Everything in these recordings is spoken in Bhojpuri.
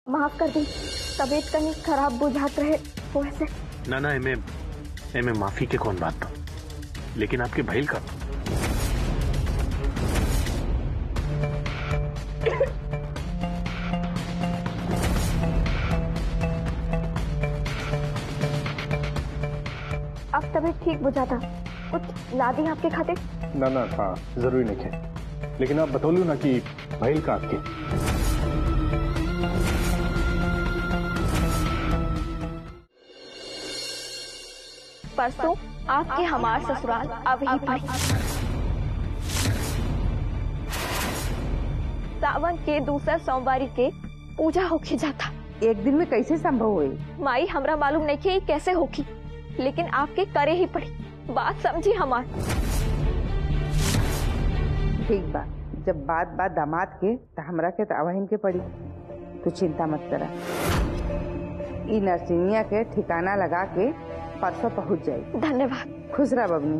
माफ कर दी तबीयत कहीं खराब बुझात रहे वैसे ना ना एमे एमे माफी के कौन बात बा लेकिन आपके भइल का अब तबीयत ठीक बुझाता कुछ ला दी आपके खाते ना ना हाँ जरूरी नहीं है लेकिन आप बतौलू ना कि भइल का आपके परसों आपके हमार ससुराल अब ही पड़ी सावन के दूसरा सोमवारी के पूजा होके जाता एक दिन में कैसे संभव हुई माई हमरा मालूम नहीं कि कैसे होगी लेकिन आपके करे ही पड़ी बात समझी हमार ठीक बा जब बात बात दामाद के तो हमरा के तो अवहिन के पड़ी तू चिंता मत करा ई नरसिंहिया के ठिकाना लगा के परसों पहुंच जाई धन्यवाद खुश रह बबनी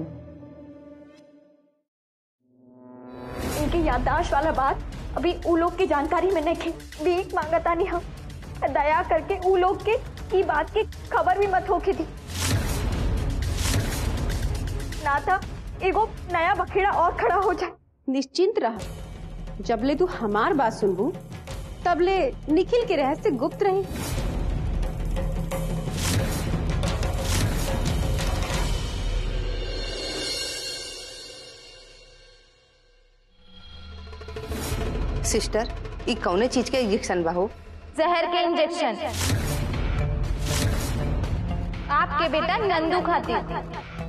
इनकी याददाश्त वाला बात अभी उ लोग की जानकारी में नहीं थी भीख मांगता नहीं हम दया करके उ लोग के की बात की खबर भी मत होके थी ना था एगो नया बखेड़ा और खड़ा हो जाए निश्चिंत रह जबले तू हमार बात सुनबू तबले निखिल के रहस्य गुप्त रही सिस्टर ई कौने चीज के इंजेक्शन बा हो जहर के इंजेक्शन आपके बेटा नंदू खातिर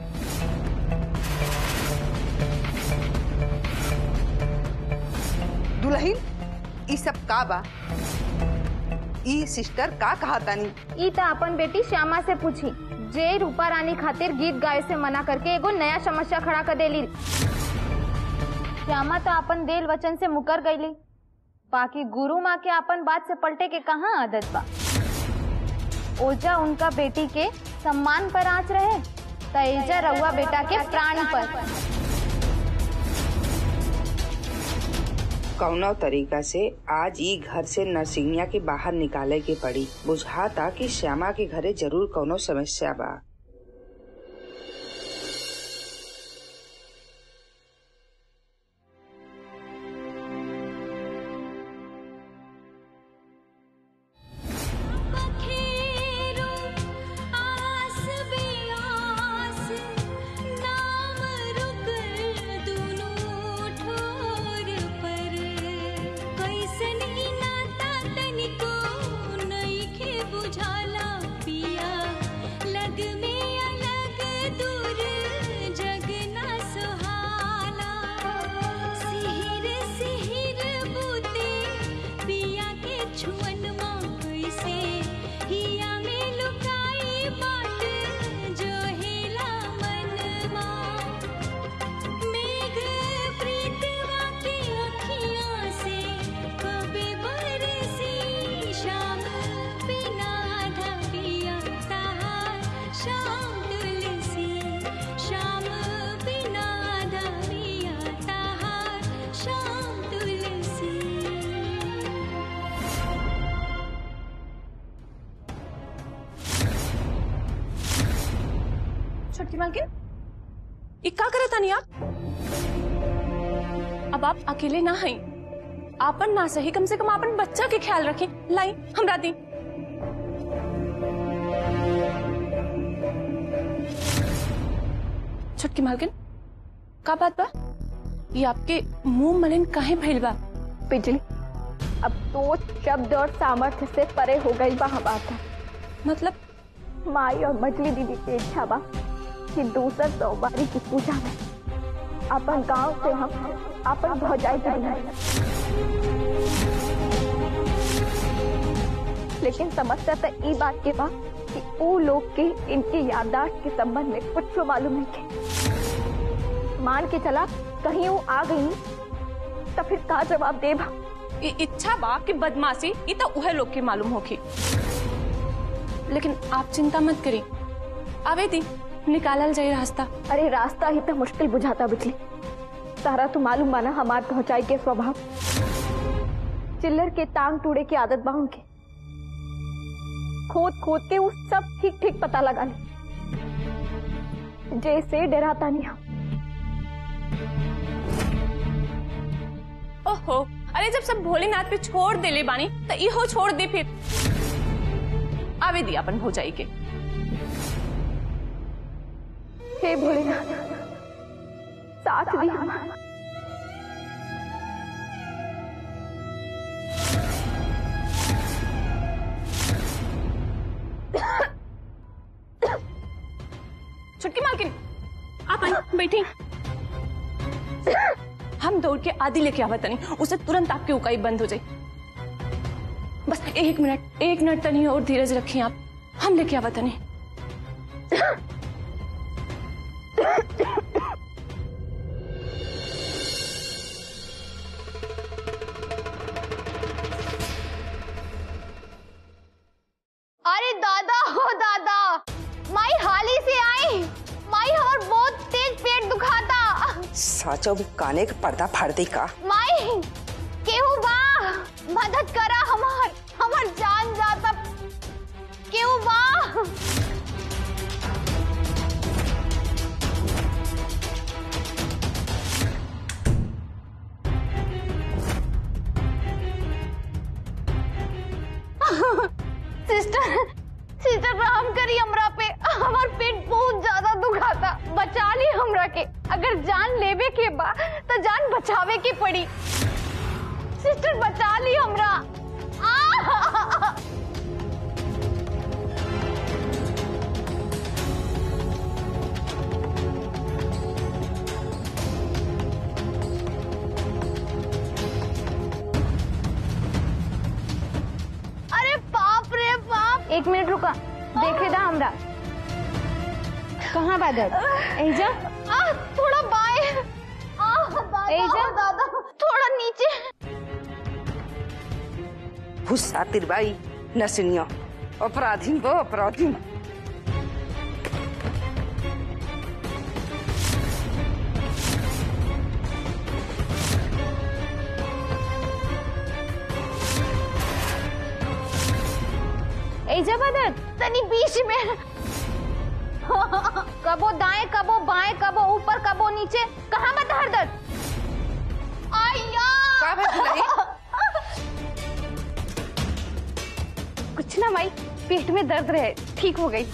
दुल्हन ई सब का बा ई सिस्टर का कहा तानी ई तो अपन बेटी श्यामा से पूछी जे रूपा रानी खातिर गीत गाए से मना करके एगो नया समस्या खड़ा कर देली श्यामा तो अपन देल वचन से मुकर गईली बाकी गुरु माँ के अपन बात से पलटे के कहाँ आदत बा ओजा उनका बेटी के सम्मान पर आँच रहे तैजा रउआ बेटा के प्राण पर कौनो तरीका से आज ई घर से नरसिंहिया के बाहर निकाले के पड़ी बुझाता कि श्यामा के घरे जरूर कौनो समस्या बा छोटकी मालकिन ये का करत तानी आप अब आप अकेले ना हैं आपन ना सही कम से कम आपन बच्चा के ख्याल रखें लाई हमरा दी छोटकी मालकिन का बात बा ये आपके मुंह मलिन काहे भइल बा बिजली अब तो शब्द और सामर्थ्य से परे हो गई बा बात मतलब माई और मछली दीदी की इच्छा बा कि दूसर सोमवारी की पूजा में अपन गांव से हम अपन भौजाई के बुलाए लेकिन समस्या तो ई बात के बा कि ऊ लोग के इनके याददाश्त के संबंध में कुछ तो मालूम नहीं के मान के चला कहीं वो आ गई तो फिर का जवाब देबा ये इच्छा बा कि बदमाशी ये तो उहे लोग के मालूम होगी लेकिन आप चिंता मत करी आवे दी निकालल जाए रास्ता अरे रास्ता ही तो मुश्किल बुझाता बिजली तारा तो मालूम माना हमार पहुंचाई के स्वभाव चिल्लर के टांग टूड़े की आदत बा उनके खोद खोद के वो सब ठीक ठीक पता लगा ली जैसे डराता नहीं हम ओहो अरे जब सब भोलेनाथ पे छोड़ देले बानी तो इहो छोड़ दे फिर आवे दी अपन भौजाई के हे भोलेनाथ साथ दी हमारा छुटकी मालकिन आप आई बैठी हम दौड़ के आदि लेके आवत नहीं उसे तुरंत आपकी उकाई बंद हो जाए बस एक मिनट एक मिनट तनी और धीरज रखिए आप हम लेके आवत नहीं अरे दादा हो दादा माई हाली से आई माई हमार बहुत तेज पेट दुखाता साचो भी काने के पर्दा फाड़ दी का माई केहू बा मदद करा हमार हमार जान जाता केहू बा सिस्टर सिस्टर राम करी हमरा पे हमार पेट बहुत ज्यादा दुखाता बचा ली हमरा के अगर जान लेवे के बा तो जान बचावे के पड़ी सिस्टर बचा ली हमरा आ! अरे बाप रे बाप एक मिनट रुका देखे दा हमरा कहाँ बादल एजा आ, थोड़ा बाएं आ, दादा, एजा? दादा थोड़ा नीचे भूसा तिरबाई नरसिनिया अपराधी वो अपराधी एजा बदर तनी बीच में कबो दाएं कबो बाएं कबो ऊपर कबो नीचे कहाँ बता हरदर आया का बात नहीं कुछ ना माई पेट में दर्द रहे ठीक हो गई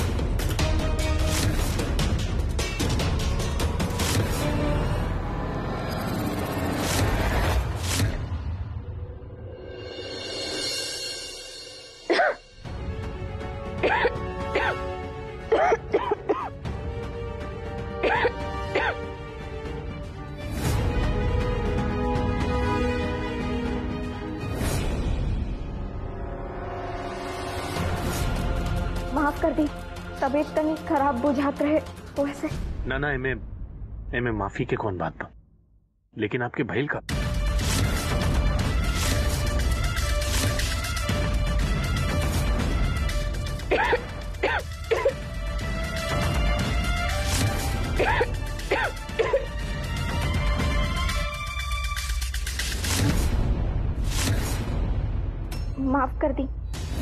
माफ कर दी तबीयत तनी खराब बुझात रहे वैसे ना ना एमे एमे माफी के कौन बात बा लेकिन आपके भैल का माफ कर दी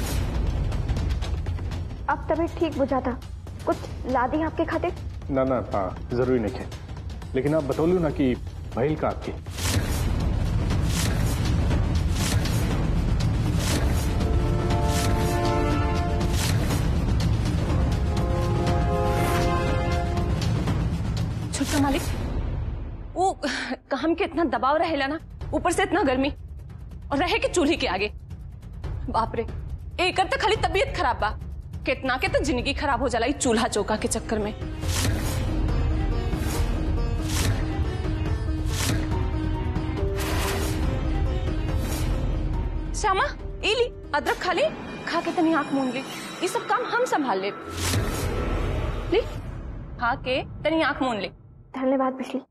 अब तबीयत ठीक बुझाता कुछ ला दी आपके खातिर ना ना हाँ जरूरी नहीं है लेकिन आप बतौलू ना कि भैल का आपकी छोटा मालिक वो काम के इतना दबाव रहेला ना ऊपर से इतना गर्मी और रहे के चूल्हे के आगे बाप रे एक तो खाली तबीयत खराब बा कितना के तो जिंदगी खराब हो जाला ई चूल्हा चौका के चक्कर में श्यामा ई ली अदरक खा ले खा के तनी आंख मूंद ली ये सब काम हम संभाल ले ली खा के तनी आंख मूंद ले धन्यवाद बिजली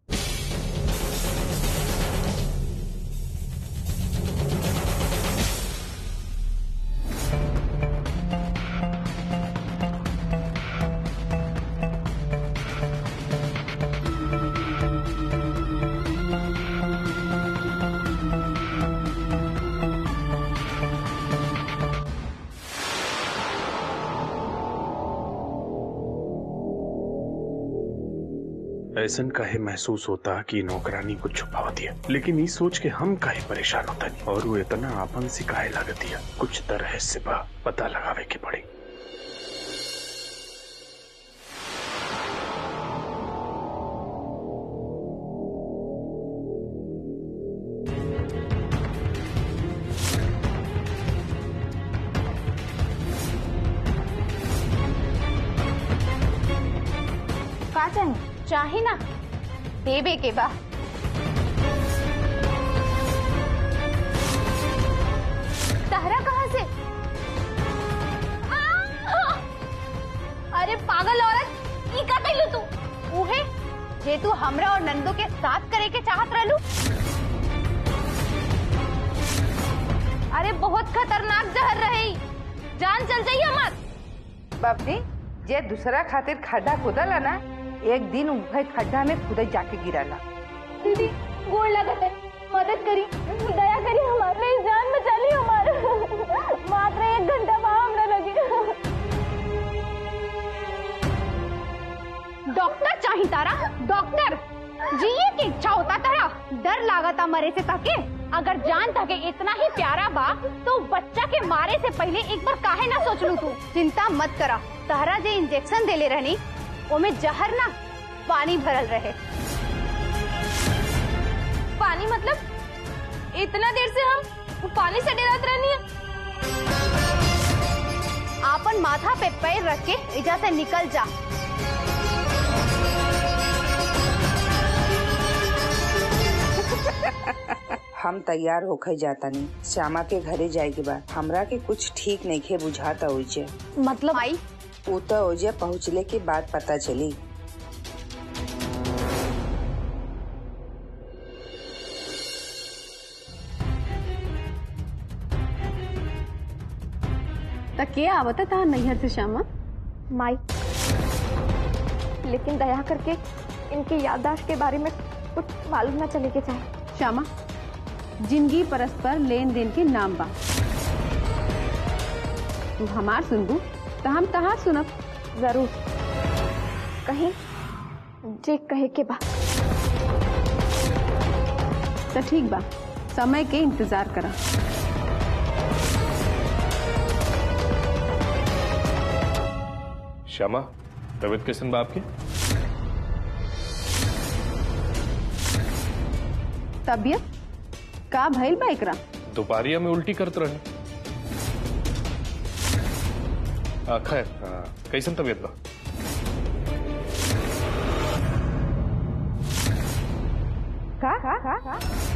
ऐसन काहे महसूस होता कि नौकरानी कुछ छुपावा दिया लेकिन ई सोच के हम काहे परेशान होता और वो इतना आपन से काहे लागतिया कुछ तो रहस्य बा पता लगावे के पड़ी का चाहिए चाहे ना देवे के बा तहरा कहाँ से आ! अरे पागल औरत ई का कैलू तू उहे जे तू हमरा और नंदो के साथ करे के चाहत रहलू अरे बहुत खतरनाक जहर रहे ई। जान चल जाइए हमार बाबजी जे दूसरा खातिर खड्डा खुदला ना एक दिन उहे खड्डा में खुद जाके गिरला दीदी गोड़ लगत है मदद करी दया करी हमारे लिए जान बचा ली हमारे मात्र एक घंटा वहाँ हमरा लगे डॉक्टर चाही तारा डॉक्टर जिए की इच्छा होता तारा डर लागता मरे से ताके अगर जान ताके इतना ही प्यारा बा तो बच्चा के मारे से पहले एक बार काहे ना सोच लू तू चिंता मत करा तारा जे इंजेक्शन देले रहनी ओमे जहर ना पानी भरल रहे पानी मतलब इतना देर से हम पानी से डरात रहनी है आपन माथा पे पैर रख के इजा से निकल जा हम तैयार होके जाता नहीं श्यामा के घरे जाए के बाद हमरा के कुछ ठीक नहीं खे बुझाता ओइजे मतलब आई ऊ तो ओइजे पहुँचले के बाद पता चली त के आवता था नैहर से श्यामा माई लेकिन दया करके इनकी याददाश्त के बारे में कुछ मालूम न चले के चाहे श्यामा जिंदगी परस्पर लेन देन के नाम बा तू हमार सुनबू तो हम कहाँ सुनब जरूर कहीं जे कहे के बा तो ठीक बा समय के इंतजार करा श्यामा तबीयत कैसन बा आपकी तबियत का भइल बा एकरा दोपहरिया में उल्टी करत रहे आ, खैर आ, कैसन तबीयत बा का का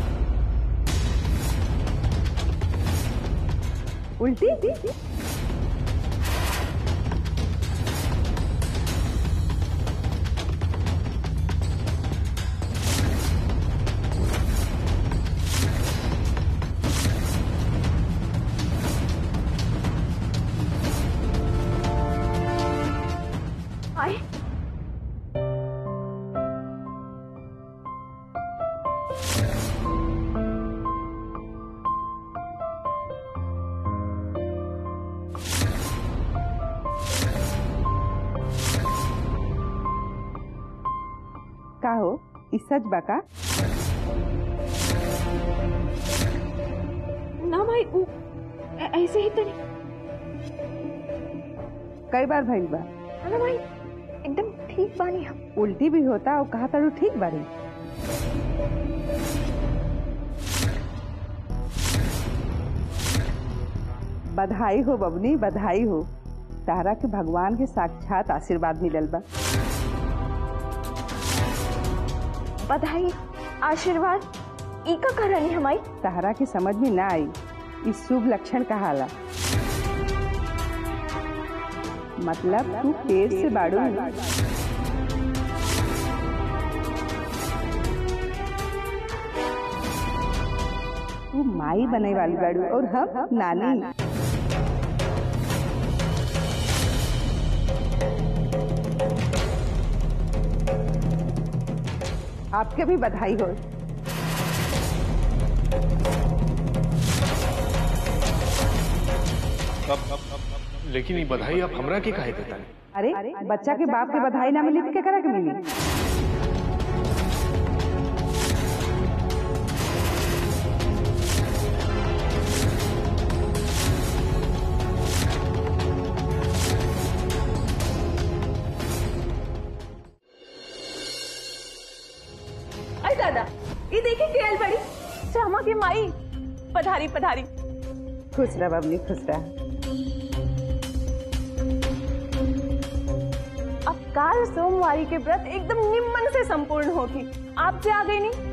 उल्टी आए का हो ई सच बा का ना भाई उ- ऐ- ऐसे ही तो नहीं कई बार भइल बा ना भाई एकदम ठीक बानी हम उल्टी भी होता और कहा तारू ठीक बारी बधाई हो बबनी बधाई हो तारा के भगवान के साक्षात आशीर्वाद मिलल बा बधाई आशीर्वाद ई का करनी हमारी तारा के समझ में ना आई इस शुभ लक्षण कहाला मतलब तू पेड़ से बाड़ू तू माई बने वाली बाड़ू और हम नानी आपके भी बधाई हो अब, अब, अब, अब लेकिन ये बधाई आप हमरा के काहे देता अरे बच्चा के बाप के बधाई ना मिली तो केकरा के मिली के आयल बड़ी श्यामा की माई पधारी पधारी खुश रह बबली खुश रह अब काल सोमवारी के व्रत एकदम निम्न से संपूर्ण होगी आपसे आ गई नहीं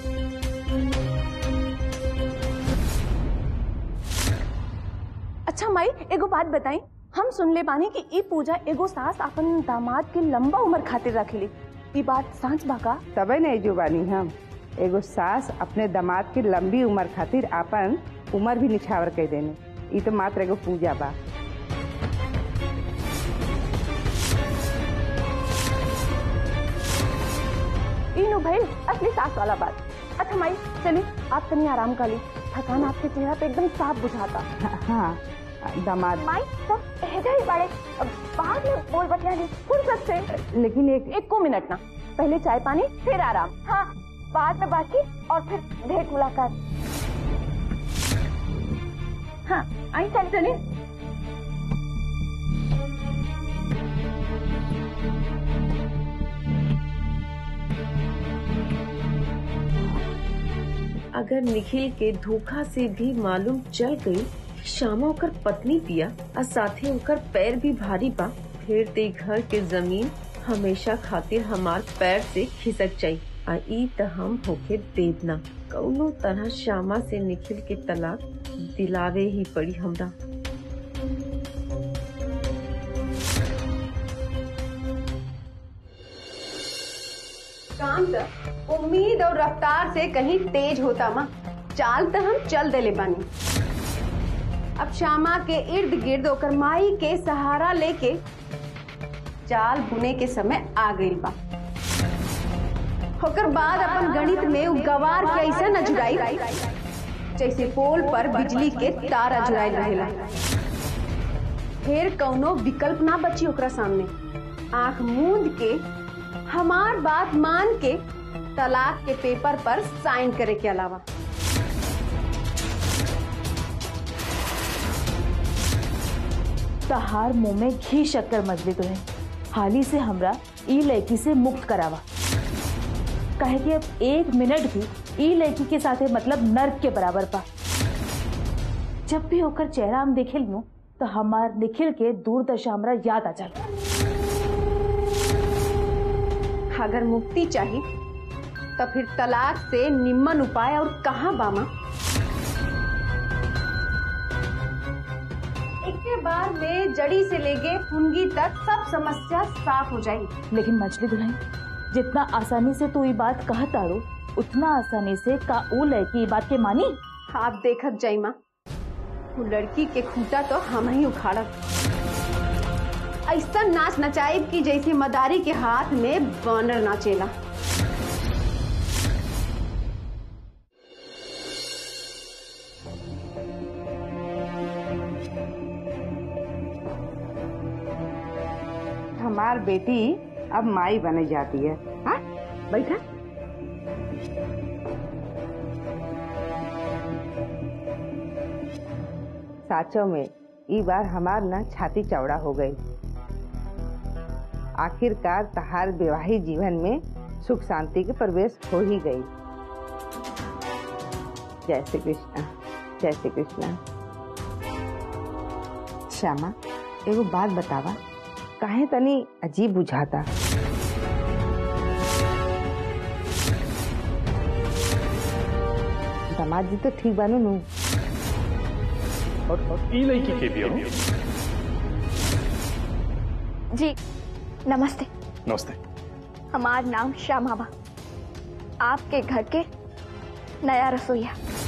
अच्छा माई एगो बात बताई हम सुन ले बानी कि ई पूजा एगो सास अपन दामाद के लंबा उम्र खातिर रखेली ई बात सांच बा का तबे नहीं जो बानी हम एगो सास अपने दामाद की लंबी उम्र खातिर आपन उम्र भी निछावर कर देने ई तो मात्र एगो पूजा बा ई नु भइल असली सास वाला बात अच्छा माई चलिए आप तनी आराम कर ली थकान आपके चेहरा पे एकदम साफ बुझाता हाँ दामाद माई सब एजा ही बाड़े अब बाद में बोल बतिया ली फुर्सत से लेकिन एक एक को मिनट ना पहले चाय पानी फिर आराम हाँ बाद में बाकी और फिर भेंट मुलाकात हाँ आई चल चलिए अगर निखिल के धोखा से भी मालूम चल गई कि श्यामा ओकर पत्नी पिया और साथे ओकर पैर भी भारी बा फिर ते घर के जमीन हमेशा खातिर हमार पैर से खिसक जाई आ ई त हम होके देव ना कौनो तरह श्यामा से निखिल के तलाक दिलावे ही पड़ी हमरा काम त उम्मीद और रफ्तार से कहीं तेज होता माँ चाल तो हम चल देले बानी अब श्यामा के इर्द गिर्द ओकर माई के सहारा लेके चाल बुने के समय आ गई बा ओकर बाद अपन गणित में उ गवार के ऐसा न जुड़ाई जैसे पोल पर बिजली के तार जुड़ाई रहेला फिर कौनो विकल्प ना बची ओकरा सामने आंख मूंद के हमार बात मान के तलाक के पेपर पर साइन करे के अलावा तहार मुंह में घी शक्कर मजली तुहे हाली से हमरा ई लड़की से मुक्त करावा कहे कि अब एक मिनट भी ई लड़की के साथे मतलब नर्क के बराबर पा जब भी होकर चेहरा हम देखे लू तो हमार निखिल के दूरदशा हमरा याद आ जाला अगर मुक्ति चाहिए तो फिर तलाक से निम्न उपाय और कहाँ बामा एक बार में जड़ी से लेके फुनगी तक सब समस्या साफ हो जाएगी लेकिन मछली दुल्हन जितना आसानी से तू ये बात कह तारू उतना आसानी से का ऊ लड़की ये बात के मानी आप देखत जाई माँ वो लड़की के खूटा तो हम ही उखाड़ब ऐसा नाच नचाई कि जैसे मदारी के हाथ में बानर नाचेला हमार बेटी अब माई बने जाती है हाँ बैठा साचो में ई बार हमार ना छाती चौड़ा हो गई आखिरकार तहार विवाहित जीवन में सुख शांति के प्रवेश हो ही गई जय श्री कृष्णा जय श्री कृष्णा श्यामा एगो बात बतावा काहे तनी अजीब बुझाता दामाद जी तो ठीक बानू नू और, और ई लड़की के भी हो जी नमस्ते नमस्ते हमार नाम श्यामा बा आपके घर के नया रसोईया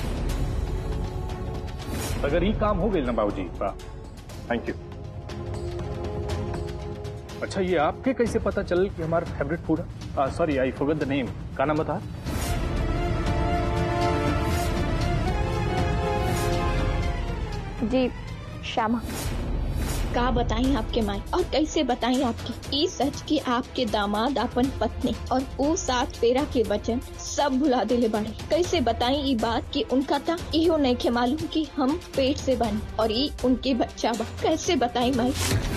अगर ये काम हो गई ना बाबूजी वाह थैंक यू अच्छा ये आपके कैसे पता चल कि हमारा फेवरेट फूड है sorry I forgot the name का नाम बता जी श्यामा का बताई आपके माई और कैसे बताई आपकी ई सच की आपके दामाद अपन पत्नी और वो सात फेरा के वचन सब भुला दिले बाड़े कैसे बताई ई बात कि उनका था इहो नहीं के मालूम कि हम पेट से बने और ई उनके बच्चा बा कैसे बताई माई